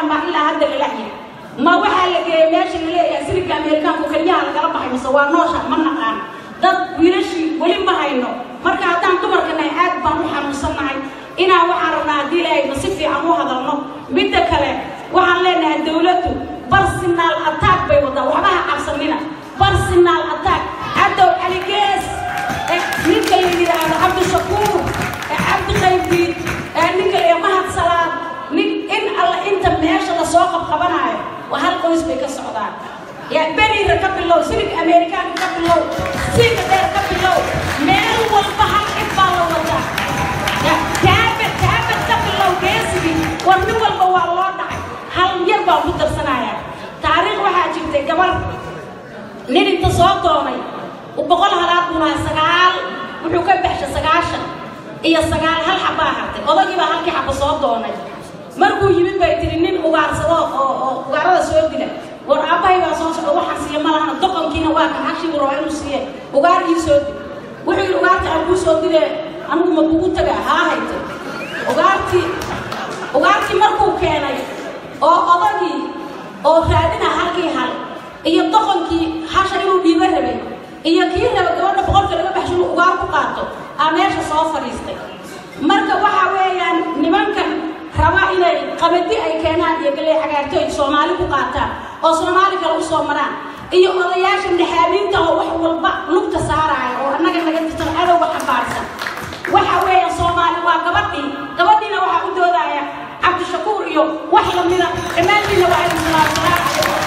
saaraan baa ilaa hadda lala yahay ma waxaa la geeyay meesha la leeyahay siliga ameerikaanku keliyaha lagala baxay mise waa noosha ma naqaan dad wiilashii weli ma hayno marka haddaan dumarka nahay aad baan u xanuunsannahay inaan waxaan rabnaa haddii ilaahayba si fiican u hadalno midda kale waxaan leenahay dowladdu barsinaal attack bay wadaa waxba ha cabsanina barsinaal attack cadow cali gees eh, ninka la yidhaahdo cabdishakuur eh, cabdi qaybdiid eh, ninka la yidhaahdo mahad salaad nin in alla inta meesha lasoo qabqabanaayo waa hal qoys bay ka socdaan yaa beriira ka bilow silig ameerikaanka ka bilow siiga dheer ka bilow meel walba hal cid baa la wadaa yaa taabad taabad ka bilow geesigii war nin walba waa loo dhacay hal yar baan ku darsanaya taariikh waxaa jirtay gabar nin inta soo doonay boqol halaad buu lahaa sagaal wuxuu ka baxshay sagaashan iyo sagaal hal xabaa hartay odagii baa halkii xaba soo doonay markuu yimid bay tiri nin ugaarsado oo oo ugaarada soo dila war aabbahay baa soo socda waxaan siiya ma lahana doqonkiina waa kan hashii buu rabaa inuu siiye ugaar ii soo dil wuxuu yidhi ugaarta aan kuu soo dile anigu ma kugu tagaa haa hayte ugaartii ugaartii markuu keenay oo odagii oo raadina halkii hal iyo doqonkii hasha inuu dhiibo rabay iyo kii raba gabadha boqolka laga baxsho inuu ugaar ku qaato aa meesha soo fadhiistay marka waxa weeyaan nimankan raba inay qabadi ay keenaan iyo galee cagaarto ay soomaali ku qaataan oo soomaali kale usoo maraan iyo odayaasha naxaabiinta oo wax walba lugta saaraya oo annaga naga tirsan cadowga xambaarsan waxa weeyaan soomaali waa gabadhii gabadhiina waxaa u doodaya cabdishakuur iyo wax lamida dhammaantiina waa idin salaam salaam calaykum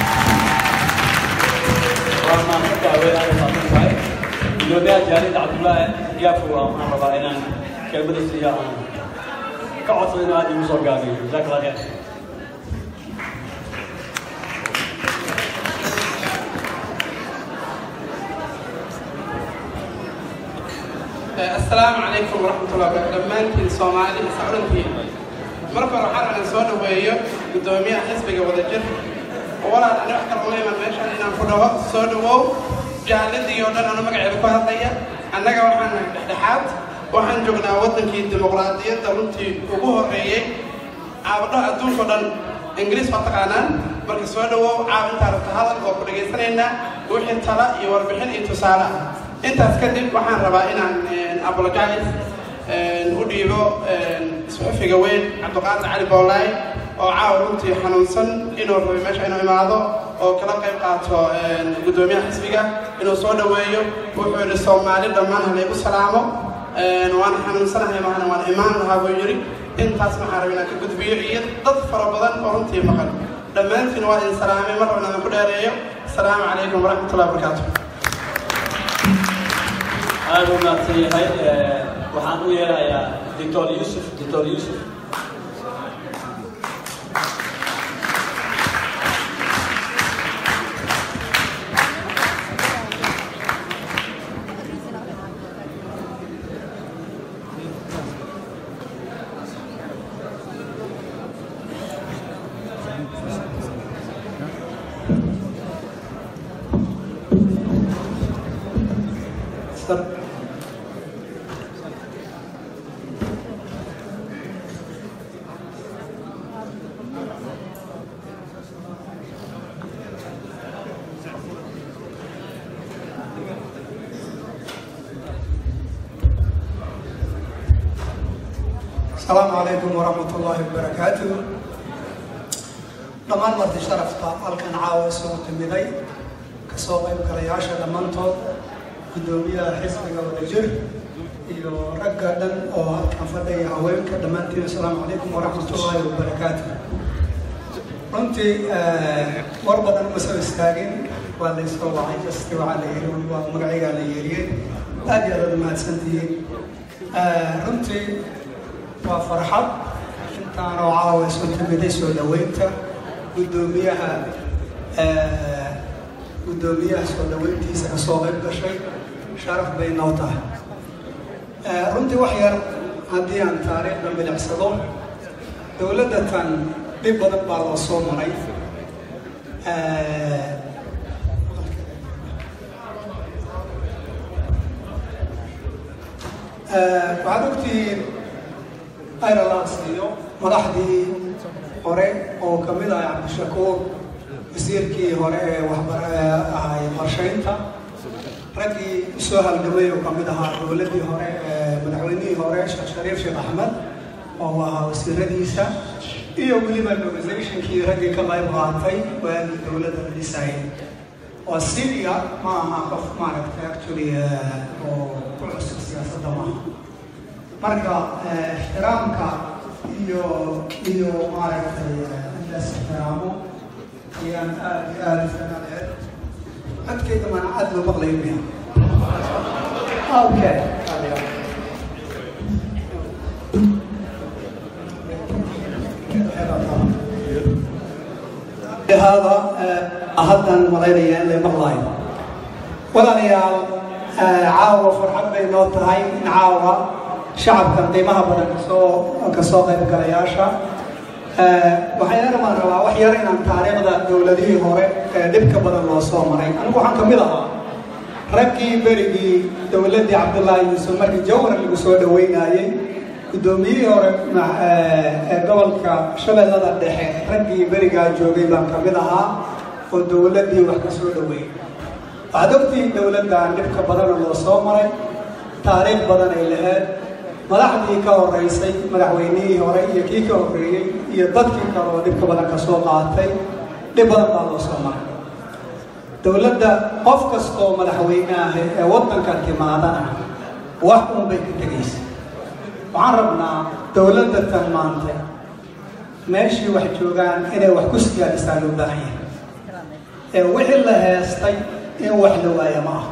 waa maanta haween aad u maasan tahay gudoomiyaha jaalida cabdullaahi yaafu waxaan rabaa inaan kelmada siiya aan ka codsado inuu aad igu soo gaabiyo jazaak allah kheer السلام عليكم ورحمة الله وبركاته دمانتين سومالي سعودنتين marka hore waxaan rabaa soo dhaweeyo gudoomiyaha xisbiga wadajir walaal ani wax kale uma iman meeshan inaan ku dhaho soo dhawow jaaladii oo dhan anu magaceeda ku hadlaya annaga waxaan nahay dhexdhexaad waxaan joognaa waddankii dimuqraadiyadda runtii ugu horreeyey caabadhaha adduunka o dhan ingiriis waa taqaanaan marka soo dhawow caawintaa rabta hadal oo ku dhegaysanaynaa wixii tala iyo warbixin iyo tusaale ah intaas kadib waxaan rabaa inaan apologize u dhiibo suxufiga weyn cabdiqaadir cali boolaay oo caawa runtii xanuunsan inuu rabay meesha inuu imaado oo kala qayb qaato gudoomiyaha xisbiga inuu soo dhaweeyo wuxuu yidhi soomaali dhammaan halaygu salaamo waan xanuunsanahay mahana waan imaan lahaa buu yidhi intaas waxaan rabay inaan ka gudbiyo iyo dad fara badan oo runtii maqan dhammaantiin waa idin salaamay mar rabna idinku dheereeyo asalaamu calaykum waraxmatullahi wabarakaatu aad u mahadsan yahay waxaan u yeerayaa doctor yuusuf doctor yuusuf السلام عليكم ورحمة الله وبركاته dhammaan marti sharafta halkan caawa isugu timiday kasoo qayb galayaasha dhammaantood gudoomiyaha xisbiga wadajir iyo ragga dhan oo halkan fadhiya haweenka dhammaantiin asalaamu calaykum waraxmatullaahi wabarakaatu runtii war badan uma soo istaagin waa la isoo wacay jasti waxaa la yiri waa magacaygaa la yeeriyey aad iyo aad aad umahadsantihiin runtii waa farxad intaanoo caawa isu timiday soo dhaweynta gudoomiyaha gudoomiyaha soo dhaweyntiisa kasoo qayb gashay sharaf bay noo tahay runtii wax yar haddii aan taariikhda milicsado dowladda tan dhib badan baa loo soo maray waxaad ogtihiin ayralaas iyo madaxdii hore oo ka mid ah cabdishakuur wasiirkii hore ee waxbar ahay qorshaynta raggii usoo halgamay oo ka mid ahaa dowladdii hore ee madaxweynihii hore sheekh shariif sheekh axmed oo ahaa wasiiradiisa iyo weliba organizationkii raggii ka qayb qaatay waagii dowladda la dhisayay waa syria ma aha qof maaragtay actually oo ku cusub siyaasadda maaha marka ixtiraamka iyo iyo maaragtay intaas ixtiraamo ayaan aad iyo aada isanaaleed codkayda mana aad loo maqlayo miya okay هذا haddan malaynaya in lay maqlaayo walaalayaal caawa farxad bay noo tahay in caawa shacabkan qiimaha badan kasoo kasoo qaybgalayaasha waxayna baan rabaa wax yar inaan taariikhda dowladihii hore ee dhibka badan loo soo maray anigu waxaan ka mid ahaa raggii berigii dowladdii cabdullaahi yuusuf markii jawhar lagu soo dhaweynayey guddoomiyihii hore ee gobolka shabeellada dhexe raggii berigaa joogay baan ka mid ahaa oo dowladdii wax ka soo dhaweeyey waxaad ogtihiin dowladdan dhibka badana loo soo maray taariikh badan ay lahayd madaxdii ka horeysay madaxweynihii hore iyo kii ka horreeyey iyo dadkii kale oo dhibka badan ka soo qaatay dhib badan baa loo soo maray dowladda qof kastoo madaxweyne ah ee waddanka timaadana wax uun bay ka tegaysa waxaan rabnaa dowladda tan maantay meeshii wax joogaan inay wax ku siyaadisaa loo baahan yahay ee wixii la heestay in wax la waaya ma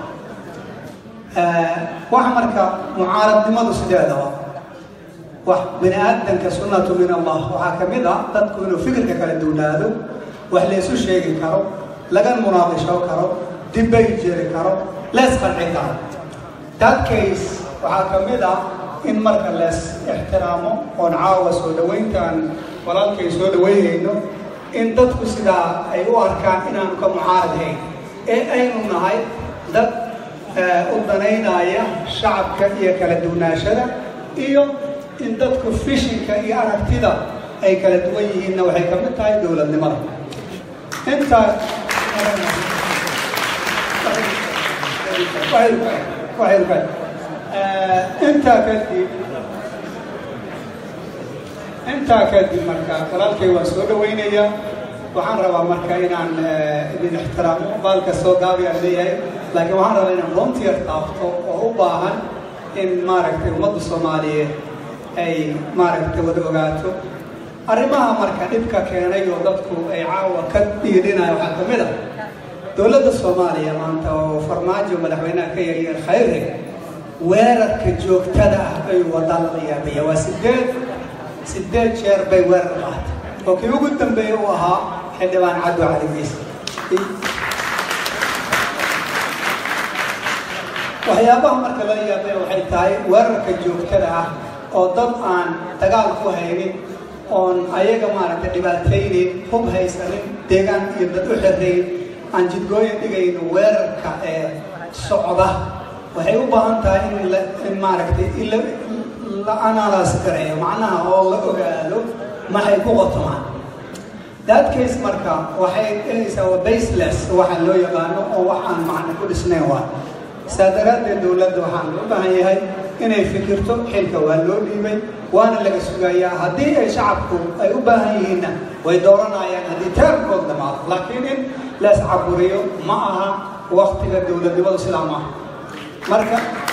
aha wax marka mucaaradnimadu sideedaba wax bini aadanka sunnatu min allah waxaa ka mid ah dadku inuu fikirka kala duwnaado wax laysu sheegi karo laga munaaqisho karo dibbay jeri karo lees qanci karo that case waxaa ka mid ah in marka lees ixtiraamo oon caawa soo dhawayntaan walaalkay soo dhaweynayno in dadku sidaa ay u arkaan inaanu ka mucaaradhayn ee aynu nahay dad u danaynaya shacabka iyo kala duwnaashada iyo in dadku fishinka iyo aragtida ay kala duwan yihiinna waxay ka mid tahay dowladnimada intaa intaa kadib intaa kadib marka walaalkay waan soo dhawaynayaa waxaan rabaa marka inaan idin ixtiraamo baalka soo gaabiyaan leeyahay laakiin waxaan rabaa inaan volunteer taabto oo u baahan in maaragtay ummadda soomaaliyeed ay maaragtay wada ogaato arrimaha marka dhibka keenay oo dadku ay caawa ka dhiidhinayo waxaa ka mid ah dowladda soomaaliya maanta oo farmaajo madaxweynaha ka yaryar khayre weerarka joogtada ah ayuu wadaa lala yaabaya waa sideed sideed jeer bay weerar qaatay oo kii ugu dambeeye uu ahaa xildhibaan caddo cali geys waxyaabaha marka lala yaabay waxay tahay weerarka joogtada ah oo dad aan dagaal ku haynin oon ayaga maaragtay dhibaataynin hub haysanin deegaan iyo dad u xirayn aan jidgooyin dhigayno weerarka ee socda waxay u baahan tahay in la in maaragtay in la la analyse gareeyo macnaha oo la ogaado maxay ku qotomaan that case marka waxay dhehaysaa waa baseless waxa loo yaqaano oo wax aan macno ku dhisnayn waa saa daraaddeed dowladda waxaan loo baahan yahay inay fikirto xilka waa loo dhiibay waana laga sugayaa haddii ay shacabku ay u baahan yihiinna way dooranayaan haddii teerkood dhamaado laakiin in lees caburiyo ma aha waktiga dowladnimadu sidaa maaha marka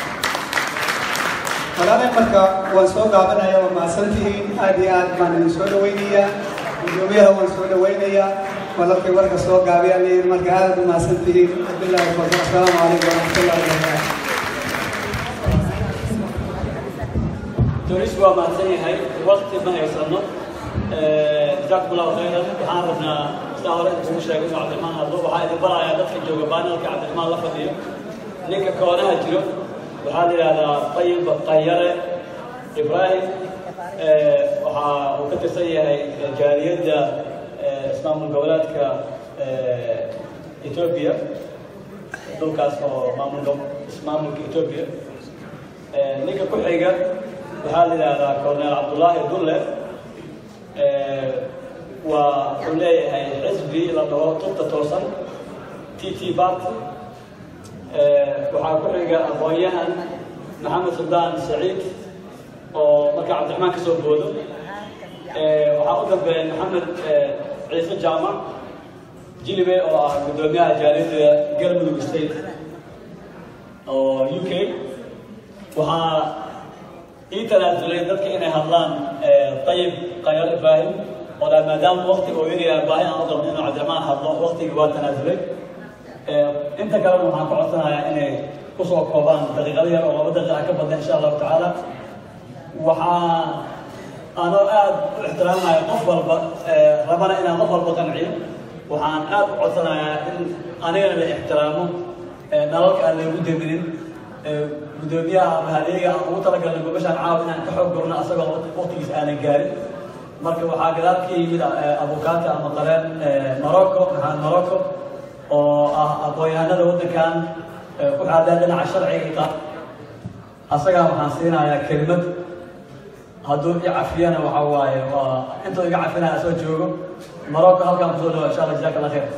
walaalay marka waan soo gaabanaya waa mahadsantihiin aad iyo aad baan idin soo dhawaynayaa gudoomiyaha waan soo dhawaynayaa walaalkay warka soo gaabiyaa leeyihin marka aad u mahadsantihiin billahi fadl assalaamu calaykum waraxmatullahi wabarakaatu تونس waa mahadsan yahay waqti ma haysano jazakum allahu khayran waxaan rabnaa sidaa hore inkugu sheegay inuu cabdiraxmaan hadlo waxaa idin barayaa dadka jooga baanalka cabdiraxmaan la fadhiyo ninka koonaha jiro waxaa la yidhahdaa tayib qayare ibrahim waxa uu ka tirsan yahay jaaliyadda ismaamul goboleedka etoobiya dhulkaas oo maamul ismaamulka etoobiya ninka ku xiga waxaa la yidhaahdaa colonel cabdullaahi dulle waa wuxuu leeyahay xisbi la dhaho tubta toosan t t bat waxaa ku xiga aqoon-yahan maxamed suldaan saciid oo markaa cabdiraxmaan ka soo boodo waxaa u dambeeya maxamed ciise jaamac jilibe oo ah guddoomiyaha jaaliyadda galmudug state oo u k waxaa ii tanaasulay dadka inay hadlaan ayib khayar ibraahim oo dhaa maadaama waktiga oo yariyaa baahi aan u qabno inuu cabdiraxmaan hadlo waktigii waa tanaasulay inta kalena waxaan ka codsanayaa inay kusoo koobaan daqiiqado yar oo laba daqiiqa ka badan insha allahu tacaala waxaa anoo aada u ixtiraamaya qof walba rabana inaan qof walba qanciyo waxaan aada u codsanayaa in anigana la ixtiraamo nalalka aan laygu deminin guddoomiyaha ama hadeega aan ugu talagalnay gobashaan caawa inaan ka xoog gorno asagoo waqtigiis aanan gaarin marka waxaa gadaal ka yimid abukaata ama qareen morocco maxamed morocco oo ah aqoon-yahanada waddankan ku xaadaan dhinaca sharciga qa asagaa waxaan siinayaa kelimad hadduu i cafiyana waxa waaye waa intuu iga cafinaya soo joogo morocco halkaan kusoo dhawa insha allah jazaak allah khair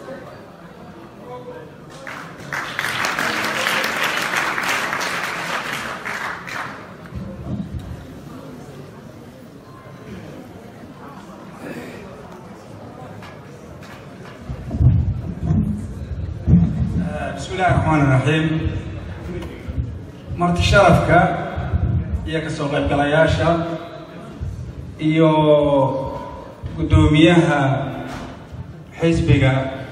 بسم الله الرحمن الرحيم marti sharafka iyo ka soo qaybgalayaasha iyo guddoomiyaha xisbiga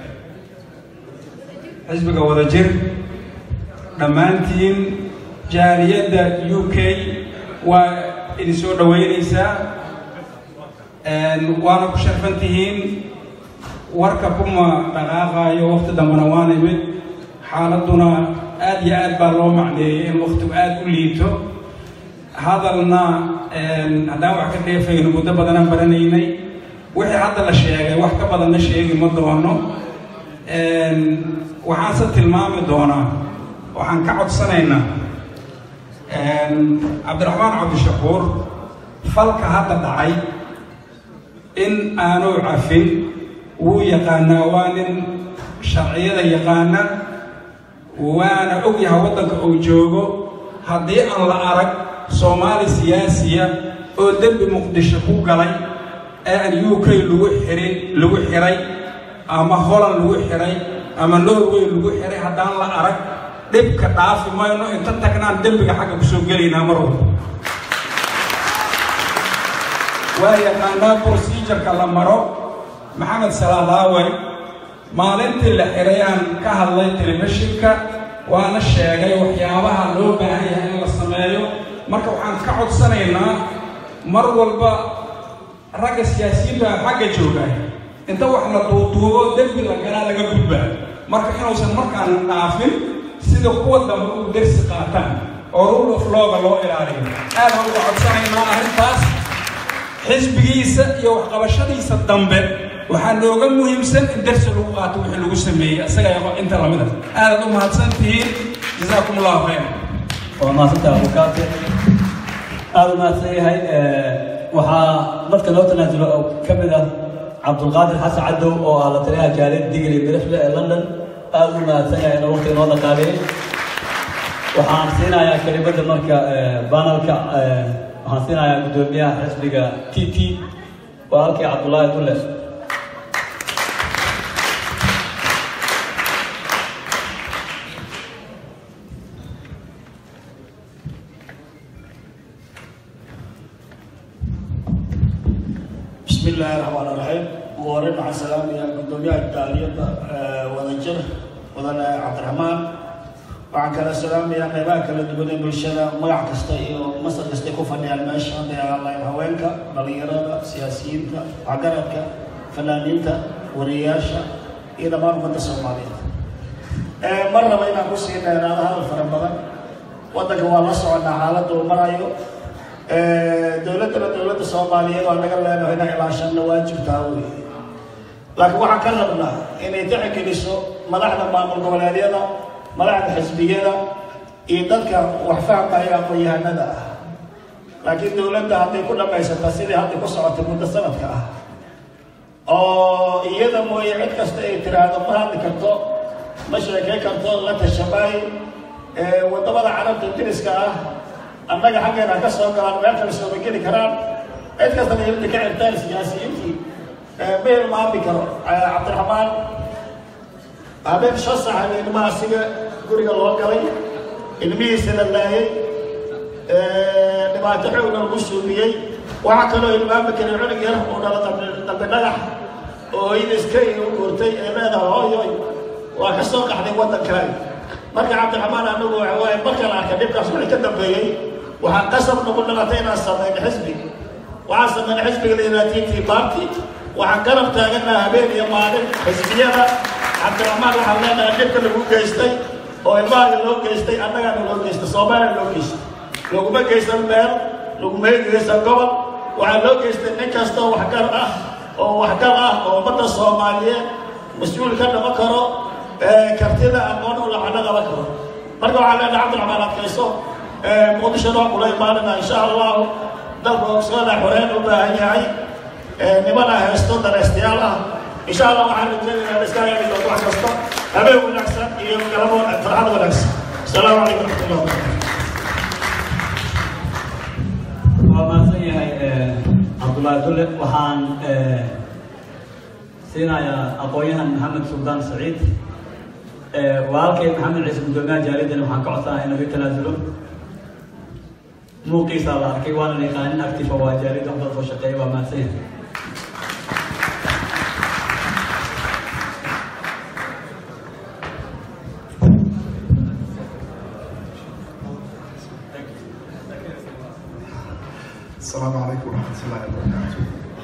xisbiga wadajir dhammaantiin jaaliyadda u k waa idin soo dhoweynaysaa waana ku sharfan tihiin warka kuma dhaqaaqaayo waqti dambena waan imid xaaladuna aad iyo aad baa loo macneeyey in waktigu aada u liito hadalna haddaan wax ka dheefayno muddo badanaan baranaynay wixii hadda la sheegay wax ka badanna sheegi ma doono waxaanse tilmaami doonaa waxaan ka codsanaynaa cabdiraxmaan cabdishakuur falka hadda dhacay in aanu cafin wuu yaqaanaa waa nin sharciyada yaqaana waana og yahay waddanka uu joogo haddii aan la arag soomaali siyaasiya oo dembi muqdisho ku galay ee aan u k lagu xirin lagu xiray ama holland lagu xiray ama norway lagu xiray haddaan la arag dhibka dhaafi mayno inta tagnaan dembiga xagga kusoo gelaynaa mar walba waa yaqaanaa procedureka la maro maxamed salaadaawey maalintii la xirayaan ka hadlay telefishinka waana sheegay waxyaabaha loo baahan yahay in la sameeyo marka waxaan ka codsanaynaa mar walba ragga siyaasiyiinta xagga joogaan inta wax la duuduubo dembi la galaa laga gudbaa marka inuusan markaana dhaafin sida kuwa dambe u dersi qaataan oo rule of looga loo ilaaliyo aad baan uga codsanaynaa arrintaas xisbigiisa iyo waxqabashadiisa dambe waxaa nooga muhiimsan in darsi lagu qaato wixii lagu sameeyey isaga inta lamid a aadaad u mahadsan tihiin jazaakum allahu khayra waa mahadsanta abukaate aada u mahadsan yahay waxaa dadka loo tanaasulo oo ka mid ah cabdulqaadir xasan cadow oo ah la taliyaha jaaliyad digli mirifle ee london aada u mahadsan yahay inuu waqtiga noo dhaqaaleeyey waxaan siinayaa kelimada marka banalka waxaan siinayaa guddoomiyaha xisbiga t t waa halkii cabdullaahi dulle بسم الله الرحمن الرحيم وورد مع السلام يا قدومية الدالية ودجر ودن عبد الرحمن waxaan kala salaamayaa qaybaha kala duwan ee bulshada magac kasta iyo masar kasta ku fadhiyaan meesha hadday ahaayeen haweenka dhalinyarada siyaasiyiinta waxgaradka fanaaniinta wariyayaasha iyo dhammaan ummadda soomaaliyeed mar raba inaan ku sii dheeraado hadal fara badan waddanka waa la soconaa xaaladda uu marayo dowladdana dowladda soomaaliyeed waa naga leenahay inaan ilaashanna waajibtaa wey laakiin waxaan ka rabnaa inay tixgeliso madaxda maamul goboleedyada madaxda xisbiyada iyo dadka wax fahamkaya aqoon-yahanada ah laakiin dowladda hadday ku dhammaysataa sidii hadda ku socotay muddo sanadka ah oo iyada mooye cid kasta ay tiraahdo ma hadli karto ma sheekay karto la tashamaayo waddamada carabta diriska ah annaga xaggeena ka soo galaan meel kale sooma geli karaan cid kastana ilada ka cirtaan siyaasiyiintii ma hilmaami karo cabdiraxmaan habeen shan sax ilmaha asiga guriga loo galay ilmihiisa la laayay dhibaato xoogna lagu suumiyey waxaa kaloo hilmaami karay cunug yar uu dhalo dambi dhagax oo hooyada iska u guurtay ee leedahay hooyoy waa ka soo qaxday waddankaaga marka cabdiraxmaan anagu waxa waaye markaan arka dhibkaas wixii ka dambeeyey waxaa qasab nagu dhalatay inaan samayno xisbi waxaan samayna xisbiga la yidhaha t t party waxaan garab taaganaha habeen iyo maalin xisbiyada cabdiraxmaan waxaan leenahay dhibka lagu geystay oo ilmahaaga loo geystay annagaana loo geystay soomaaliya loo geystay laguma geysan meel laguma geysan gobol waxaa loo geystay nin kastoo waxgar ah oo waxgar ah oo ummadda soomaaliyeed mas-uul ka dhama karo kartida aqoon u lacano qaban karo marka waxaa leenahay cabdiraxmaan adkayso muqdishona waa kula imaanina insha allahu dalka ogsooda xoreen u baahan yahay nimana haysto dareystayaal ah insha allah waxaan rajaynayaa iska heli doonto wax kasta habeen wanaagsan iyo galabo farxad wanaagsan asalaamu calaykum raxmatullah wabarakatu waa mahadsan yahay cabdullaahi dulle waxaan siinayaa aqoon-yahan maxamed suldaan saciid walaalkay maxamed ciise guddoomiyaha jaalidan waxaan ka codsanaa inuu i tanaasulo muuqiisaa la arkay waana yaqaanin actifa waa jaalida wax soo shaqeeya waa mahadsan yahay السلام عليكم ورحمة الله وبركاته.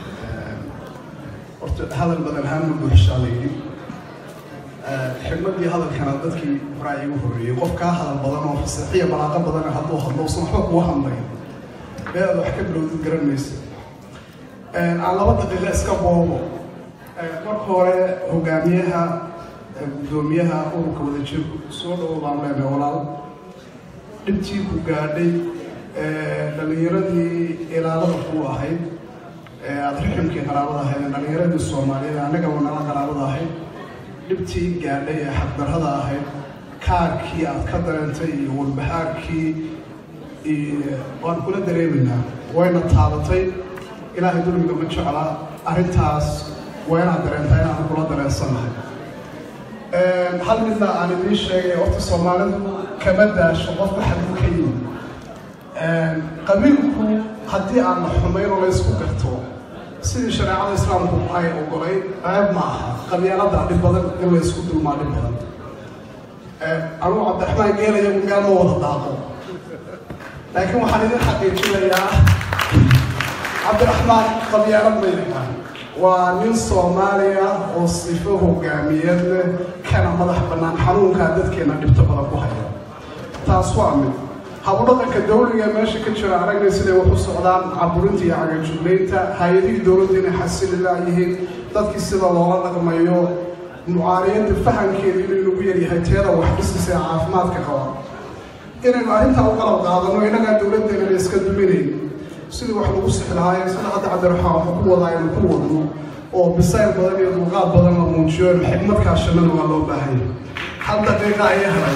horta hadal badan ahaan ma buuxshaalayni xigmadii hadalkana dadkii horaa igu horreeyey qof kaa hadal badan oo fasaxiya balaaqo badan hadduu hadlo usan waxba kugu hadlayn meel aad wax ka bilowdid garan maysa aan laba daqiiqo iska boobo marka hore hogaamiyaha guddoomiyaha ururka wadajir soo dhawo baan leenahay walaal dhibtii ku gaadhay dhalinyaradii ilaalada kuu ahayd aada riximkii qaraabada ahayd dhalinyaradii soomaaliyeed annagaba nala qaraabada ahayd dhibtii gaadhay ee xaqdarrada ahayd kaarkii aad ka dareentay iyo walbahaarkii waan kula dareemaynaa wayna taabatay ilaahay dulmiga ma jecla arrintaas waa inaad dareentaa inaan kula dareensannahay hal midna aan idiin sheegay horta soomaalidu kama daasho qofka xaduu ka yimi qabiilku haddii aan la xumayn oo la ysku garto sidii shareecada islaamku ay ogolay ceeb ma aha qabyaalada dhib badan in la ysku dulmaa dhib badan anugu cabdiraxmaan geelayagu meel ma wada daaqo laakiin waxaan idin xaqiijinayaa cabdiraxmaan qabyaalad ma yaqaan waa nin soomaaliya oo sifo hogaamiyeed leh kana madax bannaan xanuunkaa dadkeena dhibto badan ku haya taas waa mid habudhaqanka dawliga meesha ka jira aragnay siday wax u socdaan caburinta iyo cagajuglaynta hay-adihii dowladda inay xasili laayihiin dadkii sida loola dhaqmayo mucaariyadda fahamkeeda inay lagu yaryahay teeda wax dhisisa ee caafimaadka qaba inaynu arrintaa u qalab qaadano innagaa dowladdeena iska duminayn sidii wax lagu sixi lahaayeen sida hadda cabdiraxmaan waxa ku wadaa aynu ku wadno oo bisayl badan iyo dulqaad badan la muujiyo xigmadkaa shannada waa loo baahan yahay hal daqiiqa ayaa helay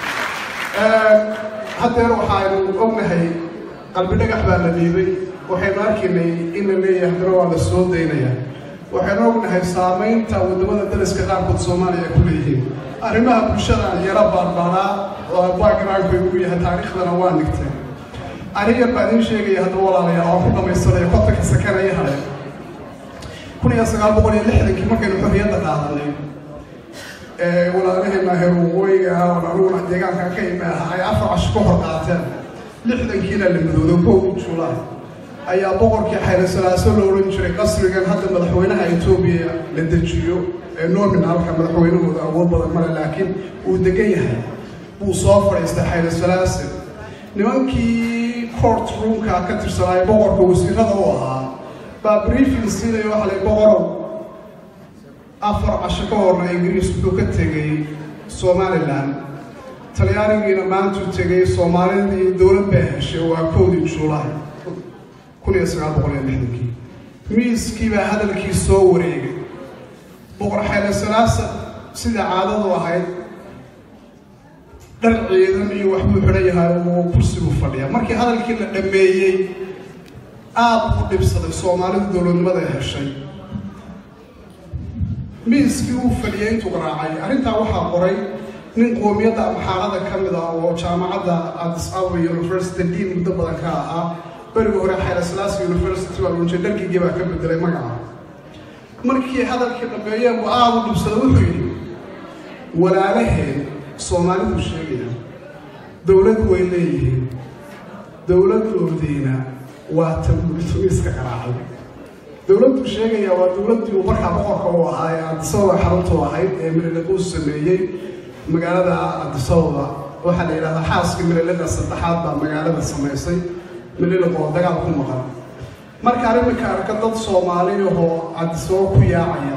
haddeer waxaaynu ognahay qalbi dhagax baa la dhiibay waxaynu arkaynay in la leeyahay haddana waa la soo daynaya waxaynu ognahay saamaynta waddamada dariska qaarkood soomaaliya ay ku leeyihiin arrimaha bulshada yaro baarbaaraa oo backgroundku ugu yahay taariikhdana waa nigteen aniga baa idiin sheegaya haddaba walaalayaal oo ku dhamaysanaya kontanka sakanaya haray kun iyo sagaal boqol iyo lixdankii markaynu xorriyadda qaadanay walaalaheena heer waqooyiga ah oo aniguna deegaanka ka imi aha ay afar casho ka hor qaateen lixdankiina la midoodo kowdii juulaay ayaa boqorkii xayla salaaso la odhan jiray qasrigan hadda madaxweynaha etoobiya la dejiyo ee nominalka madaxweynahooda awood badan male laakiin uu degan yahay buu soo fadhiistay xayla salaase nimankii court roomka ka tirsanaayo boqorka wasiirada u ahaa baa briefing siinaya waxa lay boqorow afar casho ka horna ingiriis wuxuu ka tegay somalilan talyaanigiina maantuu tegay soomaalidii dowlad baa heshay waa kowdii juulaay kun iyo sagaal boqol iyo lixdankii miiskii baa hadalkii soo wareegay boqor xeele salaasa sida caadadu ahayd dhar ciidan iyo waxbuu xidhan yahay oo kursigu fadhiya markii hadalkii la dhammeeyey aada u dhibsaday soomaalidu dowladnimada ee heshay miiskii uu fadhiyay intuu garaacay arrintaa waxaa qoray nin qoomiyadda amxaarada ka mid ah oo jaamacadda addis ababa university dean muddo badan ka ahaa berigii hore xayla salaasi university baa lunjay dhargigii baa ka bedelay magaca markii hadalkii dhammeeyeen buu aada u dhibsada wuxuu yidhi walaalaheen soomaalidu sheegaya dowlad way leeyihiin dowladoodiina waa tan bulitumiiska garaacay dowladdu sheegaya waa dowladdii uu markaa boqorka u ahaa ee addisababa xaruntu ahayd ee mililaquu sameeyey magaalada addisababa waxaa la yidhahdaa xaaskii mililiqa saddexaad baa magaalada samaysay mililiq oo dagaal ku maqan markaan iminka arka dad soomaaliyahoo addisababa ku yaacaya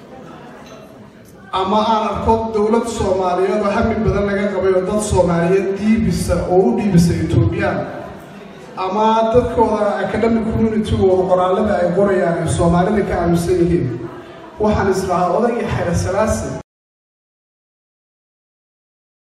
ama aan arko dowlad soomaaliyeed oo hami badan laga qabay oo dad soomaaliyeed dhiibisa oo u dhiibisa etoobiyaan ama dadkooda academic communitygooda qoraalada ay qorayaan ay soomaalida ka aaminsan yihiin waxaan islahaa odagii xayla salaase